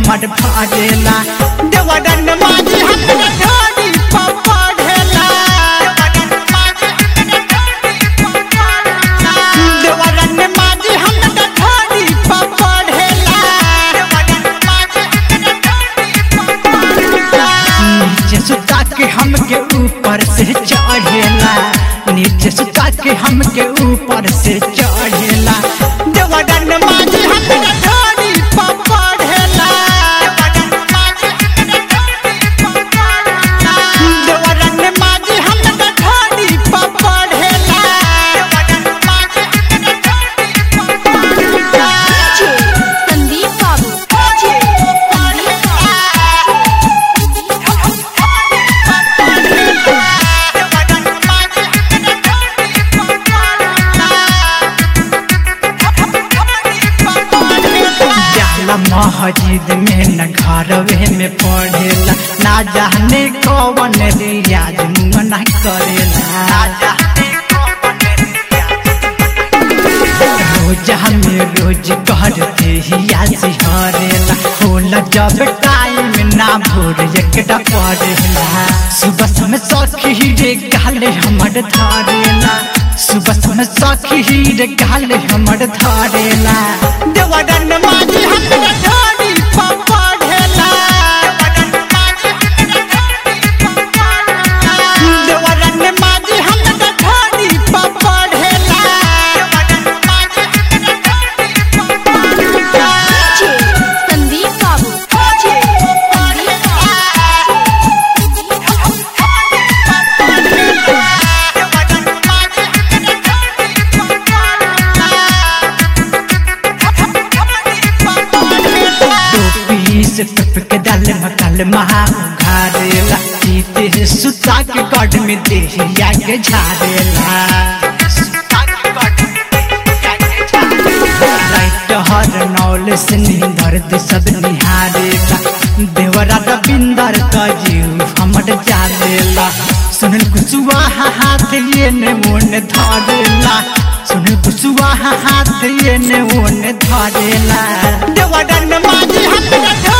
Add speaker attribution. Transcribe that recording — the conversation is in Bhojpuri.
Speaker 1: हमर भरेला देवरन माजी हमरा ढोरी पपढ़ेला देवरन माजी हमरा ढोरी पपढ़ेला नीचे सुता के हमके ऊपर से चढ़ेला नीचे सुता के हमके ऊपर से चढ़ेला देवरन माजी हमरा ढोरी पपढ़ेला देवरन माजी हमरा ढोरी पपढ़ेला
Speaker 2: संदीप बाबू
Speaker 1: जाला मस्जिद में न घरवे में पढ़ेला ना जाने कौन रियाज मना करेला रोज हमें रोज करते ही आसी हरेला होला जब टाइम ना भोर एकटा पढ़ेला सुबह समय सखी रे गाले हमर धारेला सुबह समय सखी रे गाले हमर धारेला देवरन माजी हमरा ढोरी पपढ़ेला देवरन माजी हमरा ढोरी पपढ़ेला
Speaker 2: संदीप बाबू
Speaker 1: टोपी से टप के डाल मकाल महा घारेला जीते सुता के गढ़ में देहिया के झारेला लाइट हर नौल से नींदर दे सब निहारेला देवरा रविंदर का जीव हमर जालेला सुनल कुसुआ हाथ ये ने मोन धारेला सुनल कुसुआ हाथ ये ने मोन धारेला देवरन माजी हमरा